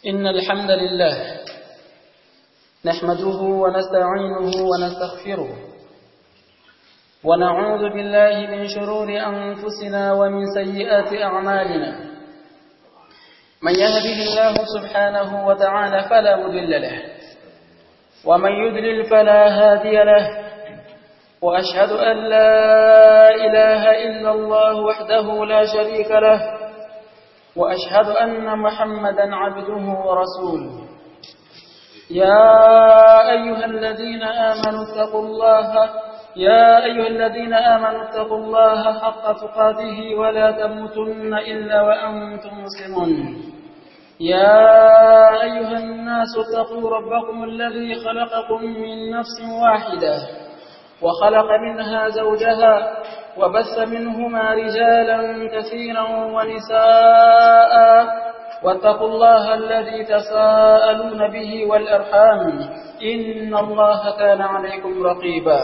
إن الحمد لله نحمده ونستعينه ونستغفره ونعوذ بالله من شرور أنفسنا ومن سيئات أعمالنا من يهده الله سبحانه وتعالى فلا مضل له ومن يضلل فلا هادي له وأشهد أن لا إله إلا الله وحده لا شريك له وأشهد أن محمدا عبده ورسوله يا أيها الذين آمنوا اتقوا الله يا أيها الذين آمنوا اتقوا الله حق تقاته ولا تموتن إلا وأنتم مسلمون يا أيها الناس اتقوا ربكم الذي خلقكم من نفس واحدة وخلق منها زوجها وبث منهما رجالا كثيرا ونساء واتقوا الله الذي تساءلون به والأرحام إن الله كان عليكم رقيبا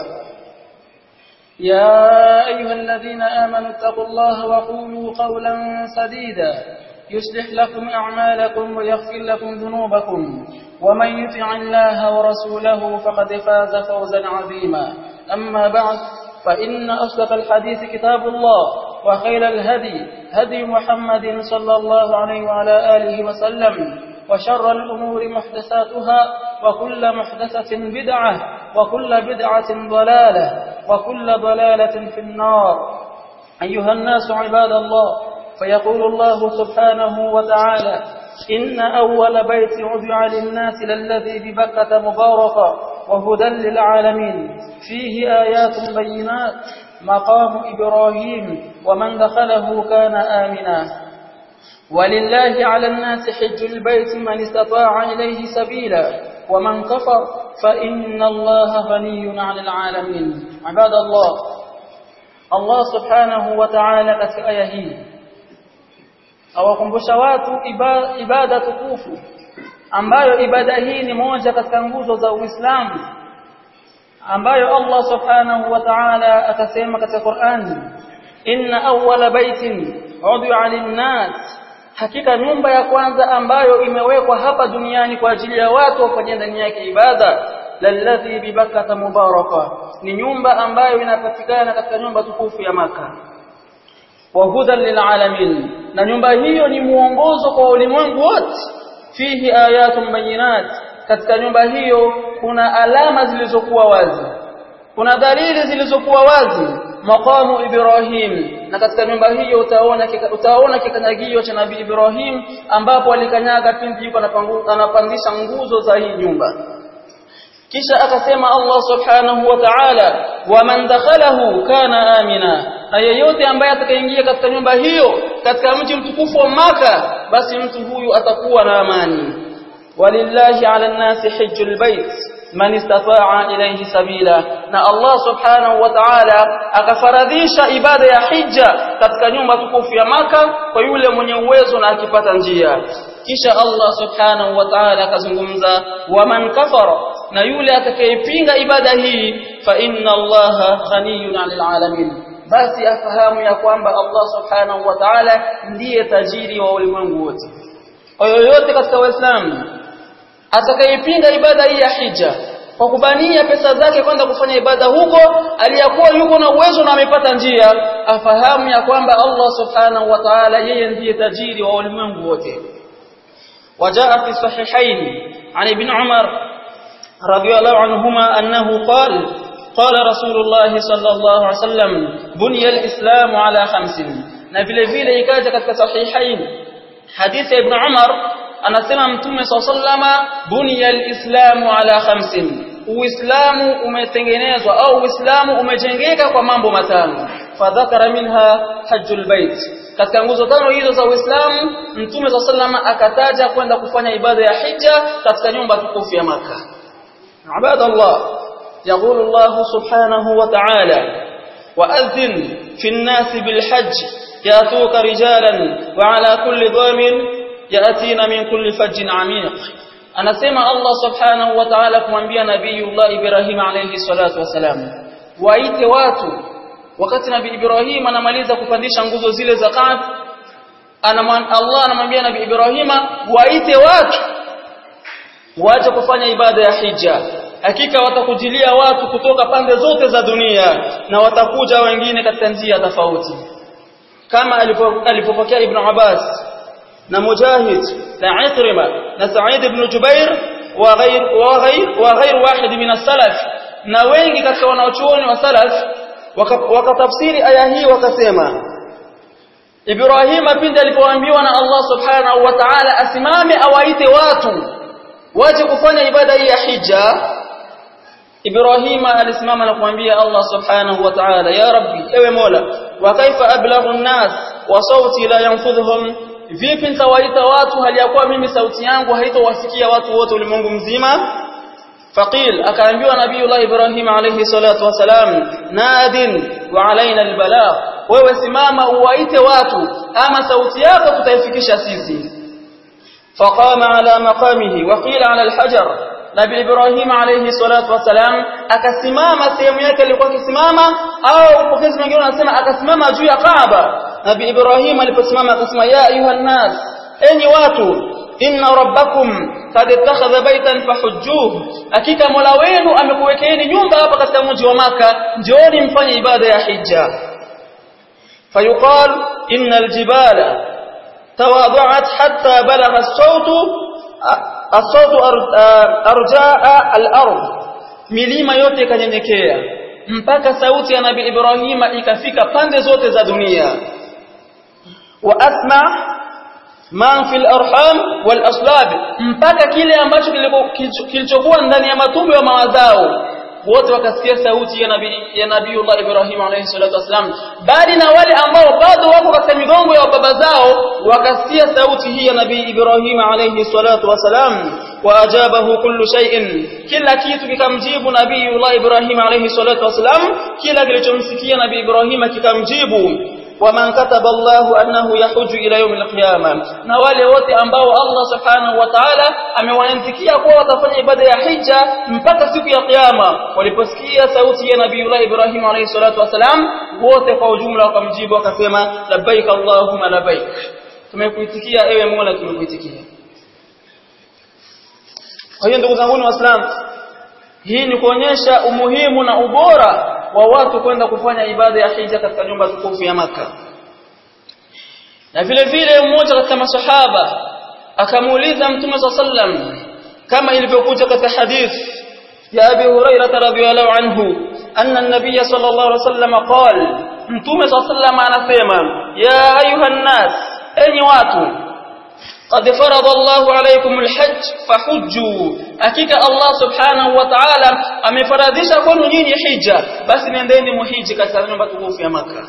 يا أيها الذين آمنوا اتقوا الله وقولوا قولا سديدا يصلح لكم أعمالكم ويغفر لكم ذنوبكم ومن يطع الله ورسوله فقد فاز فوزا عظيما أما بعد فإن أصدق الحديث كتاب الله وخير الهدي هدي محمد صلى الله عليه وعلى آله وسلم وشر الأمور محدثاتها وكل محدثة بدعة وكل بدعة ضلالة وكل ضلالة في النار أيها الناس عباد الله فيقول الله سبحانه وتعالى إن أول بيت عدع للناس للذي ببكة مباركا وهدى للعالمين فيه آيات بينات مقام إبراهيم ومن دخله كان آمنا ولله على الناس حج البيت من استطاع إليه سبيلا ومن كفر فإن الله غني عن العالمين عباد الله الله سبحانه وتعالى katika aya hii awakumbusha watu ibada, ibada tukufu ambayo ibada hii ni moja katika nguzo za Uislamu ambayo Allah subhanahu wa ta'ala akasema katika Qur'ani inna awwala baitin udi'a lin-nas hakika nyumba ya kwanza ambayo imewekwa hapa duniani kwa ajili ya watu wafanye ndani yake ibada lalladhi bibakata mubaraka ni nyumba ambayo inapatikana katika nyumba tukufu ya maka wa hudan lilalamin na nyumba hiyo ni muongozo kwa ulimwengu wote fihi ayatun bayinat katika nyumba hiyo kuna alama zilizokuwa wazi kuna dalili zilizokuwa wazi maqamu Ibrahim na katika nyumba hiyo utaona utaona kikanyagio cha Nabii Ibrahim ambapo alikanyaga pindi yuko anapandisha nguzo za hii nyumba kisha akasema Allah subhanahu wa ta'ala waman dakhalahu kana amina na yeyote ambaye atakayeingia katika nyumba hiyo katika mji mtukufu wa maka basi mtu huyu atakuwa na amani walillahi ala nasi hajjul bait man istata'a ilayhi sabila na Allah subhanahu wa ta'ala akafaradhisha ibada ya hija katika nyumba tukufu ya maka kwa yule mwenye uwezo na akipata njia kisha Allah subhanahu wa ta'ala akazungumza waman kafara na yule atakayepinga ibada hii fa inna Allaha ghaniyun 'anil 'alamin basi afahamu ya kwamba Allah subhanahu wa ta'ala ndiye tajiri wa ulimwengu wote kwa yoyote katika waislamu atakayepinga ibada hii ya hija kwa kubania pesa zake kwenda kufanya ibada huko aliyakuwa yuko na uwezo na amepata njia afahamu ya kwamba Allah subhanahu wa ta'ala yeye ndiye tajiri wa ulimwengu wote وجاء في الصحيحين عن ابن عمر رضي الله عنهما أنه قال قال رسول الله صلى الله عليه وسلم بني الإسلام على خمس na vile vile ikaja katika sahihain hadithi ya ibn Umar anasema mtume sallama buniya alislamu ala khamsin uislamu umetengenezwa au uislamu umejengeka kwa mambo matano fadhakara minha hajjul bait katika nguzo tano hizo za uislamu mtume sallama akataja kwenda kufanya ibada ya hija katika nyumba tukufu ya maka ibadallah يقول الله سبحانه وتعالى وأذن في الناس بالحج يأتوك رجالا وعلى كل ضامن يأتين من كل فج عميق anasema Allah subhanahu wa ta'ala kumwambia nabiyullah Ibrahim alayhi salatu wasalam waite watu wakati nabii Ibrahim anamaliza kupandisha nguzo zile za Kaaba Allah anamwambia nabii Ibrahima waite watu waje kufanya ibada ya hija hakika watakujilia watu kutoka pande zote za dunia na watakuja wengine katika njia tofauti kama alipopokea ibn Abbas na Mujahid na Ikrima na Sa'id ibn Jubair wa ghair wa ghair wa ghair wahid min as-salaf na wengi katika wanaochuoni wa salaf wakatafsiri aya hii wakasema Ibrahima pindi alipoambiwa na Allah subhanahu wa ta'ala asimame awaite watu waje kufanya ibada hii ya hija Ibrahima alisimama na kumwambia Allah subhanahu wa ta'ala ya rabbi ewe mola wa kaifa ablaghu an-nas wa sauti la yanfudhuhum vipi nitawaita watu hali ya kuwa mimi sauti yangu haitowasikia watu wote ulimwengu mzima faqil akaambiwa nabiiullah ibrahim alayhi salatu wasalam nadin wa alaina albalagh wewe simama uwaite watu ama sauti yako tutaifikisha sisi faqama ala maqamihi wa qila ala alhajar nabii ibrahim alayhi salatu wasalam akasimama sehemu yake alikuwa akisimama au upokezi mwingine unasema akasimama juu ya kaaba nabii ibrahim aliposimama akasema ya ayuha nas enyi watu inna rabbakum qad ittakhadha baytan fahujjuh hakika mola wenu amekuwekeeni nyumba hapa katika mji wa maka njooni mfanye ibada ya hija fayuqal inna aljibala tawada'at hatta balagha as-sawt as-sawt arjaa al-ard milima yote ikanyenyekea mpaka sauti ya nabii ibrahima ikafika pande zote za dunia wa asma man fil arham wal aslab mpaka kile ambacho kilichokuwa ndani ya matumbo ya mawazao wote wakasikia sauti ya nabii ya nabiiullah Ibrahim alayhi salatu wasalam bali na wale ambao bado wako katika migongo ya baba zao wakasikia sauti hii ya nabii Ibrahim alayhi salatu wasalam waajabahu kullu shay'in kila kitu kikamjibu nabiiullah Ibrahim alayhi salatu wasalam kila kilichomsikia nabii Ibrahim kikamjibu waman kataba Allahu annahu yahuju ila yawm al-qiyama na wale wote ambao Allah subhanahu wa ta'ala amewaandikia kuwa watafanya ibada ya hija mpaka siku ya kiyama waliposikia sauti ya nabiiullah Ibrahim alayhi salatu wasalam wote kwa ujumla wakamjibu wakasema labbaik Allahumma labbaik tumekuitikia ewe Mola tumekuitikia kwa hiyo ndugu zangu waislamu hii ni kuonyesha umuhimu na ubora wa watu kwenda kufanya ibada ya hija katika nyumba tukufu ya maka na vile vile mmoja katika masahaba akamuuliza mtume sallam kama ilivyokuja katika hadith ya Abi Hurairah radhiyallahu anhu anna an-nabiy sallallahu alaihi wasallam qala mtume sallam anasema ya ayuha nas enyi watu قد فرض الله عليكم الحج فحجوا hakika Allah subhanahu wa ta'ala amefaradhisha kwenu nyinyi hija basi nendeni muhiji katika nyumba tukufu ya maka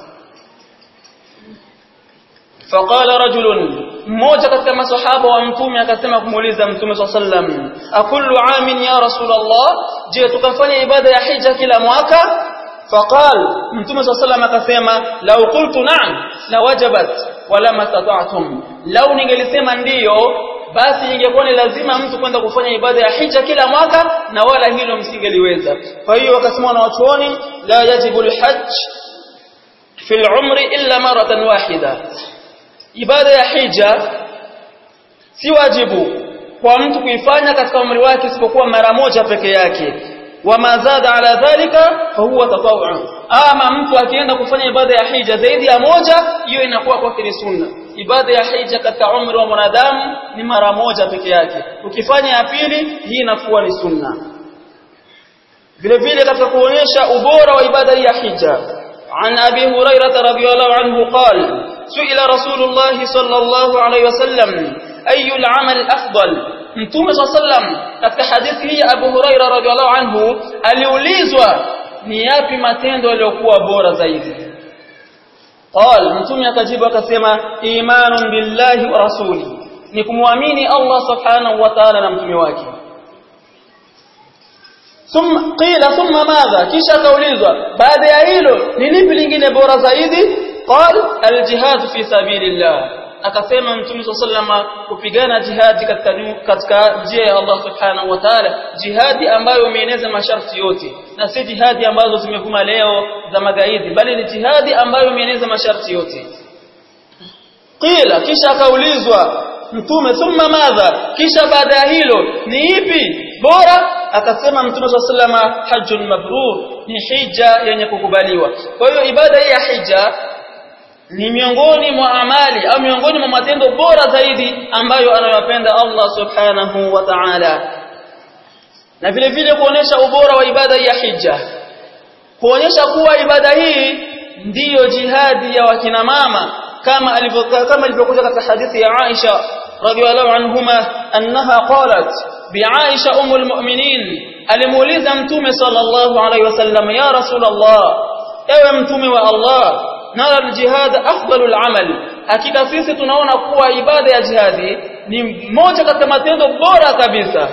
faqala rajulun mmoja katika masahaba wa mtume akasema kumuuliza mtume sallam akullu amin ya rasulullah je tukafanya ibada ya hija kila mwaka faqal mtume sallam akasema law qultu na'am la wajabat wala mastata'tum lau ningelisema ndiyo basi ingekuwa ni lazima mtu kwenda kufanya ibada ya hija kila mwaka na wala hilo msingeliweza kwa hiyo wakasema na wachuoni la yajibu alhajj fi al'umri illa maratan wahida ibada ya hija si wajibu kwa mtu kuifanya katika umri wake isipokuwa mara moja peke yake wama zada ala dhalika fa huwa tatawwu ama mtu akienda kufanya ibada ya hija zaidi ya moja hiyo inakuwa kwake ni sunna ibada ya hija katika umri wa mwanadamu ni mara moja peke yake ukifanya ya pili hii inakuwa ni sunna vile vile katika kuonyesha ubora wa ibada ya hija عن أبي هريرة رضي الله عنه قال سئل رسول الله صلى الله عليه وسلم أي العمل أفضل Mtume صلى الله عليه وسلم katika hadithi hii Abu Huraira radhiallahu anhu aliulizwa ni yapi matendo yaliyokuwa bora zaidi qal mtume akajibu akasema imanun billahi wa rasuli ni kumwamini Allah subhanahu wa ta'ala na mtume wake thumma qila thumma madha kisha kaulizwa baada ya hilo ni lipi lingine bora zaidi qal aljihad fi sabilillah akasema mtume sallama kupigana jihadi katika katika njia ya Allah subhanahu wa ta'ala jihadi ambayo imeeneza masharti yote na si jihadi ambazo zimevuma leo za magaidi bali ni jihadi ambayo imeeneza masharti yote qila kisha akaulizwa mtume thumma madha kisha baada ya hilo ni ipi bora akasema mtume sallallahu hajjun mabrur ni hija yenye kukubaliwa kwa hiyo ibada hii ya hija ni miongoni mwa amali au miongoni mwa matendo bora zaidi ambayo anayopenda Allah subhanahu wa ta'ala na vile vile kuonesha ubora wa ibada ya hija kuonyesha kuwa ibada hii ndiyo jihadi ya wakina mama kama alivyokuja kama ilivyokuja katika hadithi ya Aisha radhiallahu anhuma annaha qalat bi Aisha umul mu'minin alimuuliza mtume sallallahu alayhi wasallam ya rasulullah ewe mtume wa Allah nara aljihad afdalul amal hakika sisi tunaona kuwa ibada ya jihadi ni moja katika matendo bora kabisa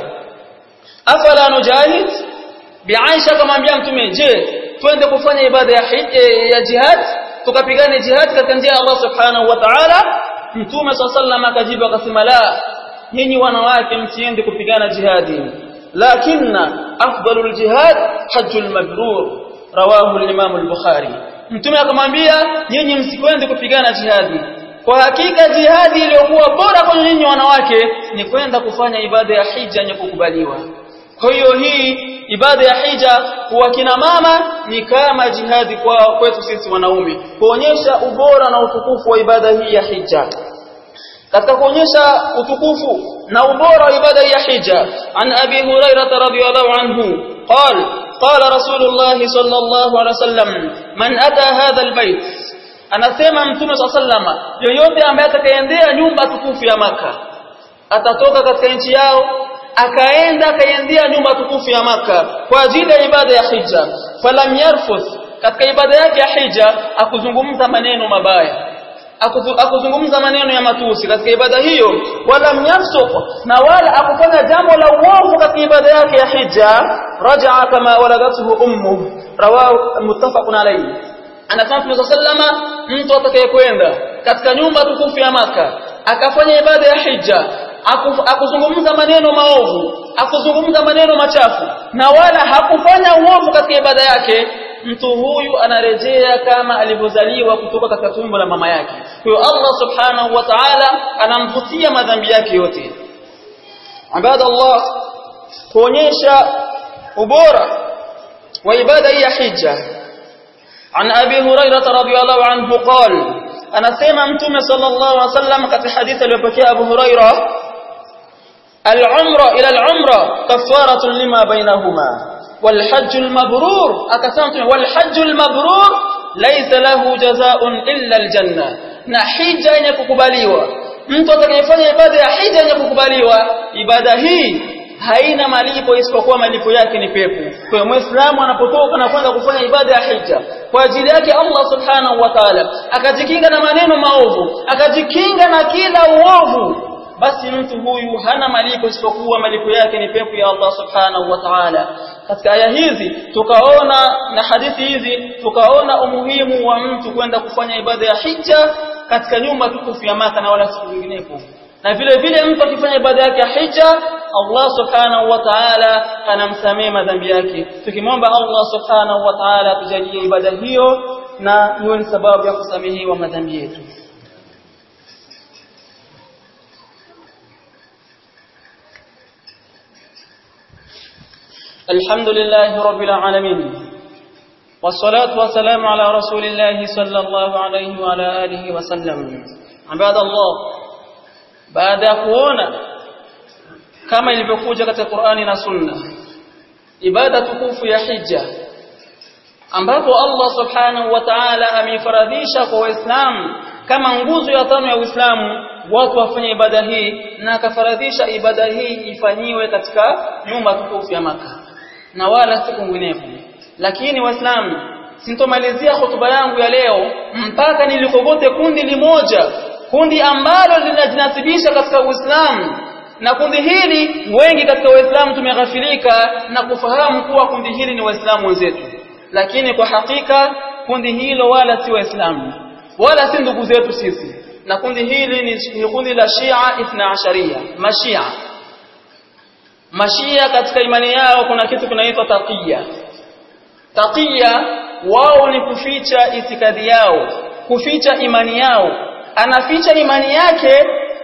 afala nujahid bi Aisha akamwambia mtume je twende kufanya ibada ya ya jihad tukapigane jihad katika njia ya Allah subhanahu wa ta'ala mtume sallallahu akajibu akasema la nyinyi wanawake msiende kupigana jihadi lakinna afdalul jihad hajjul mabrur rawahu al-imam al-bukhari mtume akamwambia nyinyi msikwende kupigana jihadi kwa hakika jihadi iliyokuwa bora kwa nyinyi wanawake ni kwenda kufanya ibada ya hija yenye kukubaliwa kwa hiyo hii ibada ya hija kwa kina mama ni kama jihadi kwa kwetu sisi wanaume kuonyesha ubora na utukufu wa ibada hii ya hija katika kuonyesha utukufu na ubora wa ibada ya hija an abi hurairah radhiyallahu anhu قال قال رسول الله صلى الله عليه وسلم من اتى هذا البيت anasema mtume صلى الله عليه وسلم yoyote ambaye atakayeendea nyumba tukufu ya maka atatoka katika nchi yao akaenda akaendea nyumba tukufu ya maka kwa ajili ya ibada ya hija falam yarfuth katika ibada yake ya hija akuzungumza maneno mabaya akuzungumza maneno ya matusi katika ibada hiyo wala myafsuq na wala akufanya jambo la uovu katika ibada yake ya hija rajaa kama waladathu ummu rawahu muttafaqun alayhi anasema Mtume sallama mtu atakayekwenda katika nyumba tukufu ya maka akafanya ibada ya hija akuzungumza maneno maovu akuzungumza maneno machafu na wala hakufanya uovu katika ibada yake mtu huyu anarejea kama alivyozaliwa kutoka katika tumbo la mama yake kwa hiyo Allah subhanahu wa ta'ala anamfutia madhambi yake yote ibada Allah kuonyesha ubora wa ibada hii ya hija عن أبي هريرة رضي الله عنه قال أنا سيما متوم صلى الله عليه وسلم كفي حديث لبكي أبو هريرة العمرة إلى العمرة كفارة لما بينهما والحج المبرور أكسمت والحج المبرور ليس له جزاء إلا الجنة na hija yenye kukubaliwa mtu atakayefanya ibada ya hija yenye kukubaliwa ibada hii haina malipo isipokuwa malipo yake ni pepo kwa hiyo muislamu anapotoka na kwenda kufanya ibada ya hija kwa ajili yake Allah subhanahu wa ta'ala akajikinga na maneno maovu akajikinga na kila uovu basi mtu huyu hana malipo isipokuwa malipo yake ni pepo ya Allah subhanahu wa ta'ala katika aya hizi tukaona na hadithi hizi tukaona umuhimu wa mtu kwenda kufanya ibada ya hija katika nyumba tukufu ya Maka na wala siku nyinginepo na vile vile mtu akifanya ibada yake ya hija Allah subhanahu wa ta'ala anamsamehe madhambi yake tukimwomba Allah subhanahu wa ta'ala tujalie ibada hiyo na iwe ni sababu ya kusamehewa madhambi yetu الحمد لله رب العالمين والصلاة والسلام على رسول الله صلى الله عليه وعلى آله وسلم عباد الله baada ya kuona kama ilivyokuja katika Qur'ani na Sunna ibada tukufu ya hija ambapo Allah subhanahu wa ta'ala ameifaradhisha kwa Waislamu kama nguzo ya tano ya Uislamu watu wafanye ibada hii na akafaradhisha ibada hii ifanyiwe katika nyumba tukufu ya maka na wala si kwingineko lakini waislamu sintomalizia hotuba yangu ya leo mpaka nilikogote kundi limoja kundi ambalo linajinasibisha katika Uislamu na kundi hili wengi katika waislamu tumeghafilika na kufahamu kuwa kundi hili ni waislamu wenzetu lakini kwa hakika kundi hilo wala si waislamu wala si ndugu zetu sisi na kundi hili ni kundi la Shia Ithna Asharia Mashia Mashia katika imani yao kuna kitu kinaitwa taqiya taqiya wao ni kuficha itikadi yao kuficha imani yao anaficha imani yake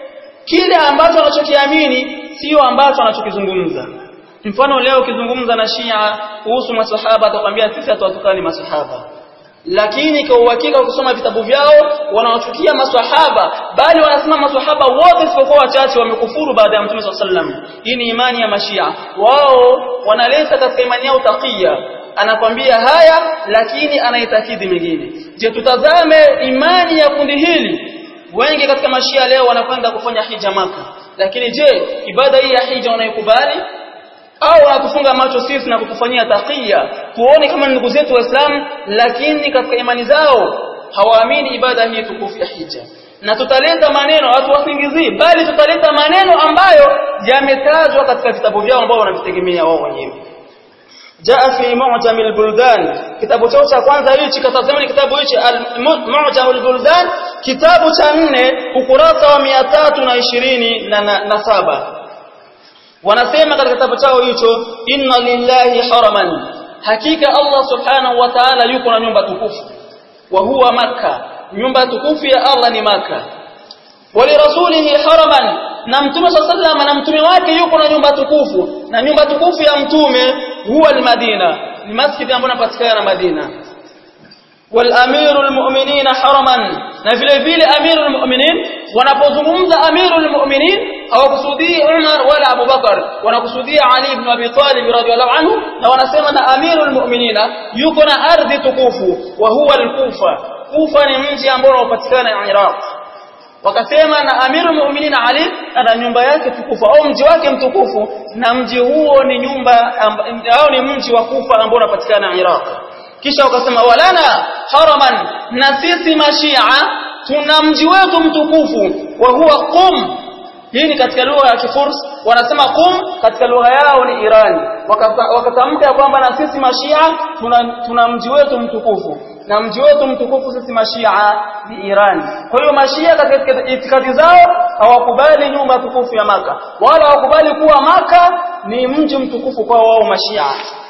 kile ambacho anachokiamini sio ambacho anachokizungumza mfano leo ukizungumza na Shia kuhusu maswahaba atakwambia sisi hatuwatukani maswahaba lakini kwa uhakika ukisoma vitabu vyao wanawachukia maswahaba bali wanasema maswahaba wote isipokuwa wachache wamekufuru baada ya Mtume sallam hii ni imani ya mashia wao wanaleta katika imani yao taqiya anakwambia haya lakini anaitakidi mengine je tutazame imani ya kundi hili wengi katika mashia leo wanakwenda kufanya hija maka lakini je ibada hii ya hija wanaikubali au wanatufunga macho sisi na kutufanyia taqiya tuone kama ndugu zetu waislamu lakini katika imani zao hawaamini ibada hii tukufu ya hija na tutaleta maneno hatuwasingizii bali tutaleta maneno ambayo yametajwa katika vitabu vyao ambao wanavitegemea wao wenyewe jaa fi mu'jam al-buldan kitabu chao cha kwanza hichi katazama ni kitabu hichi mu'jam al-buldan kitabu cha nne ukurasa wa 327 na, na, na saba wanasema katika kitabu chao hicho inna lillahi haraman hakika Allah subhanahu wa ta'ala yuko na nyumba tukufu wa huwa makka nyumba tukufu ya Allah ni makka walirasulihi haraman na mtume sallallahu na mtume wake yuko na nyumba tukufu na nyumba tukufu ya mtume huwa almadina ni masjid ambayo inapatikana Madina والامير المؤمنين حرما na vile vile amirul mu'minin wanapozungumza amirul mu'minin hawakusudii Umar wala Abu Bakar wanakusudia Ali ibn Abi Talib radhiyallahu anhu na wanasema na amirul mu'minina yuko na ardhi tukufu wa huwa al-Kufa Kufa ni mji ambao unapatikana Iraq wakasema na amirul mu'minin Ali ana nyumba yake tukufu au mji wake mtukufu na mji huo ni nyumba au ni mji wa Kufa ambao unapatikana Iraq kisha wakasema walana haraman na sisi mashia tuna mji wetu mtukufu wa huwa qum hii ni katika lugha ya kifurs wanasema qum katika lugha yao ni irani wakatamka kwamba na sisi mashia tuna, tuna mji wetu mtukufu na mji wetu mtukufu sisi mashia ni irani kwa hiyo mashia katika itikadi zao hawakubali nyumba tukufu ya maka wala hawakubali kuwa maka ni mji mtukufu kwa wao mashia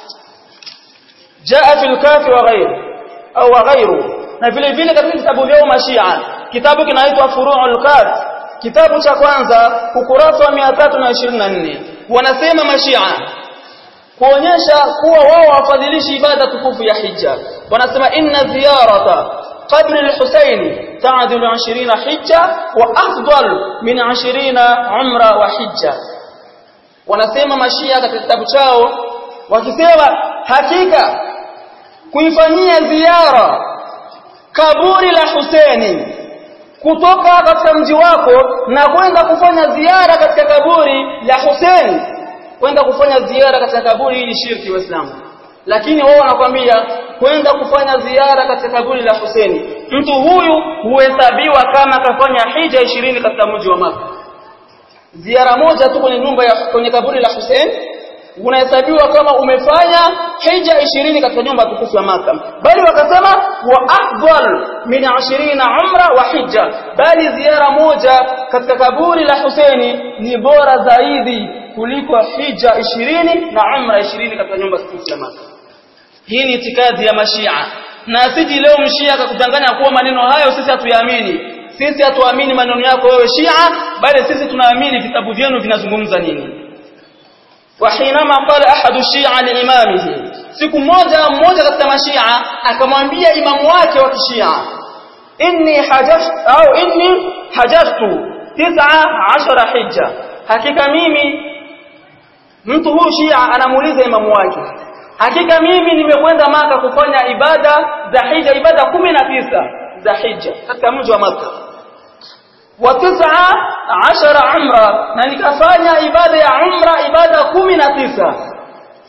jaa fil kafi wa ghairu au wa ghairu na vile vile katika vitabu vyao mashia kitabu kinaitwa furu'ul qad kitabu cha kwanza ukurasa wa 324 wanasema mashia kuonyesha kuwa wao wafadhilishi ibada tukufu ya hija wanasema inna ziyarata قبر الحسين تعدل عشرين حجة وأفضل من عشرين عمرة وحجة wanasema mashia katika kitabu chao wakisema hakika kuifanyia ziara kaburi la Huseni kutoka katika mji wako na kwenda kufanya ziara katika kaburi la Huseni kwenda kufanya ziara katika kaburi hili shirki waislamu lakini wao wanakwambia kwenda kufanya ziara katika kaburi la Huseni mtu huyu huhesabiwa kama kafanya hija ishirini katika mji wa Maka ziara moja tu kwenye nyumba ya kwenye kaburi la Hussein unahesabiwa kama umefanya hija ishirini katika nyumba tukufu ya Maka bali wakasema wa afdal min 20 umra wa hija bali ziara moja katika kaburi la Husaini ni bora zaidi kuliko hija ishirini na umra ishirini katika nyumba tukufu ya Maka hii ni itikadi ya mashia na asiji leo mshia akakudanganya kuwa maneno hayo sisi hatuyaamini sisi hatuamini maneno yako wewe Shia bali sisi tunaamini vitabu vyenu vinazungumza nini وحينما قال احد الشيعة لامامه siku moja mmoja katika mashia akamwambia imamu wake wa kishia inni hajjat au inni hajjatu 19 hija hakika mimi mtu huyu shia anamuuliza imamu wake hakika mimi nimekwenda maka kufanya ibada za hija ibada 19 za hija katika mji wa maka wa 19 umra na nikafanya ibada ya umra ibada 19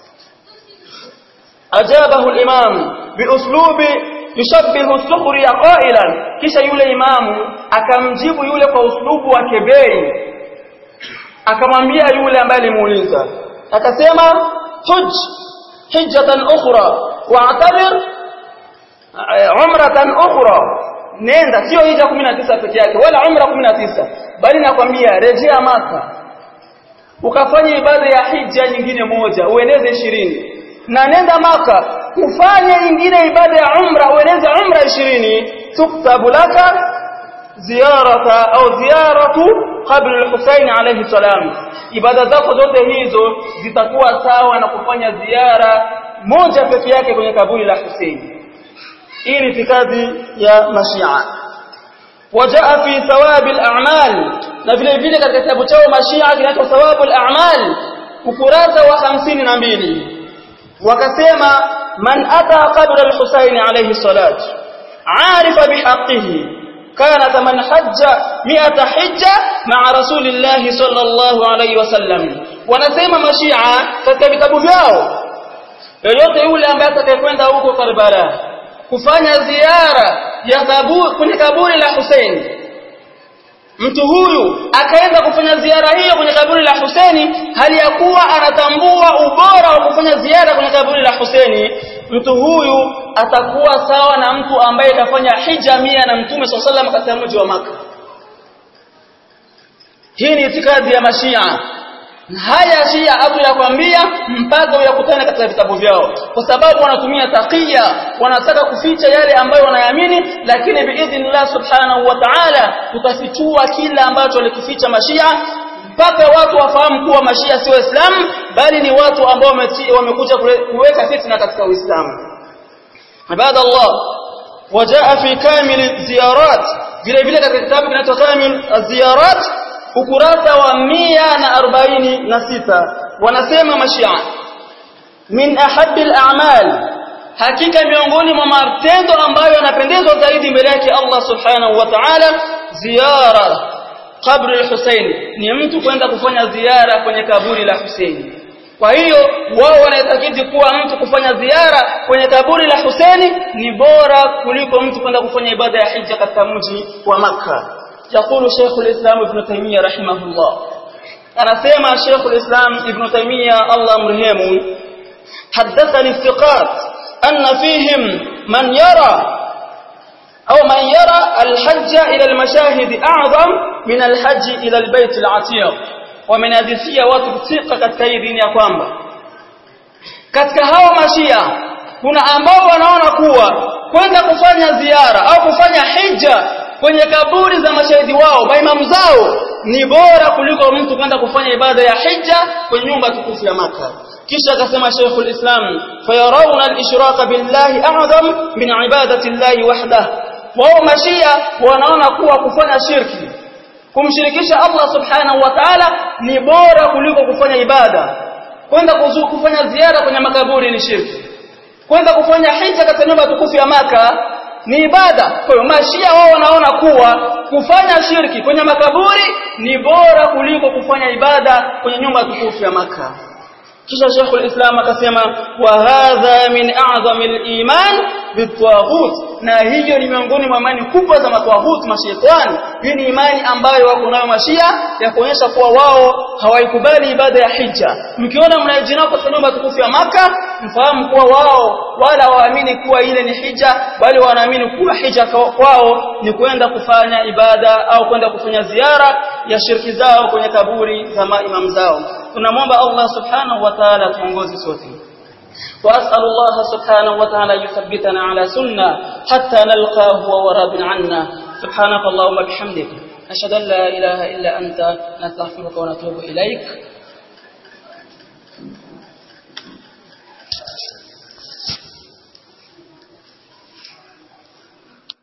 ajabahu al-imam biuslubi yushabbihu as-sukhriya qailan kisha yule imamu akamjibu yule kwa uslubu wa kebei akamwambia yule ambaye alimuuliza akasema huj hijjatan ukhra wa'tabir umratan ukhra nenda sio hija 19 peke yake wala umra 19 bali nakwambia rejea maka ukafanya ibada ya hija nyingine moja ueneze 20 na nenda maka ufanye nyingine ibada ya umra ueneze umra 20 tuktabu laka ziyarata au ziyaratu qabr al-Husayn alayhi salam ibada zako zote hizo zitakuwa sawa na kufanya ziara moja peke yake kwenye kaburi la Hussein hii ni kazi ya mashia wajaa fi thawab al-a'mal na vile vile katika kitabu chao mashia kinaitwa thawab al-a'mal ukurasa wa 52 wakasema man ata qabr al-Husayn alayhi salat عارف بحقه كان كمن حج مئة حجة مع رسول الله صلى الله عليه وسلم wanasema mashia katika vitabu vyao yoyote yule ambaye atakayekwenda huko Karbala kufanya ziara ya kaburi kwenye kaburi la Hussein mtu huyu akaenda kufanya ziara hiyo kwenye kaburi la Hussein hali ya kuwa anatambua ubora wa kufanya ziara kwenye kaburi la Hussein mtu huyu atakuwa sawa na mtu ambaye kafanya hija mia na mtume sallallahu katika mji wa maka hii ni itikadi ya mashia haya shia abu yakwambia mpaka uyakutane katika vitabu vyao kwa sababu wanatumia taqiya wanataka kuficha yale ambayo wanayamini lakini biidhnillah subhanahu wa ta'ala tutafichua kila ambacho walikificha mashia mpaka watu wafahamu kuwa mashia si waislamu bali ni watu ambao wamekuja kuweka fitna katika uislamu ibadallah wajaa fi kamil ziyarat vile vile katika kitabu kinaitwa kamil ziyarat ukurasa wa 146 wanasema mashia min ahabbi al-a'mal hakika miongoni mwa matendo ambayo yanapendezwa zaidi mbele yake Allah subhanahu wa ta'ala ziyara kabri al-Husayn ni mtu kwenda kufanya ziara kwenye kaburi la Husaini kwa hiyo wao wanaitakidi kuwa mtu kufanya ziara kwenye kaburi la Husaini ni bora kuliko mtu kwenda kufanya ibada ya hija katika mji wa Makka يقول شيخ الإسلام ابن تيمية رحمه الله أنا سيما شيخ الإسلام ابن تيمية الله مرهم حدثني الثقات أن فيهم من يرى أو من يرى الحج إلى المشاهد أعظم من الحج إلى البيت العتيق ومن هذه وتبتيق كتكيدين يا kwamba katika hao mashia kuna ambao wanaona kuwa kwenda kufanya ziara au kufanya hija kwenye kaburi za mashahidi wao maimamu zao ni bora kuliko mtu kwenda kufanya ibada ya hija kwenye nyumba tukufu ya maka kisha akasema Sheikhul Islam fayarawna al-ishraka billahi a'zam min ibadati llahi wahdah wao mashia wanaona kuwa kufanya shirki kumshirikisha Allah subhanahu wa ta'ala ni bora kuliko kufanya ibada kwenda kufanya ziara kwenye makaburi ni shirki kwenda kufanya hija katika nyumba tukufu ya maka ni ibada kwa hiyo mashia wao wanaona kuwa kufanya shirki kwenye makaburi ni bora kuliko kufanya ibada kwenye nyumba tukufu ya maka kisha Sheikh al-Islam akasema wa hadha min a'zami al-iman bitwaghut na hiyo ni miongoni mwa imani kubwa za matwaghut mashaitani hii ni imani ambayo wako nayo mashia ya kuonyesha kuwa wao hawaikubali ibada ya hija mkiona mnajinao katika nyumba tukufu ya maka mfahamu kuwa wao wala waamini kuwa ile ni hija bali wanaamini kuwa hija kwao ni kwenda kufanya ibada au kwenda kufanya ziara ya shirki zao kwenye kaburi za maimam zao tunamwomba Allah subhanahu wa ta'ala tuongoze sote وأسأل الله سبحانه وتعالى يثبتنا على سنة حتى نلقاه وهو راض عنا سبحانك اللهم وبحمدك أشهد أن لا إله إلا أنت نستغفرك ونتوب إليك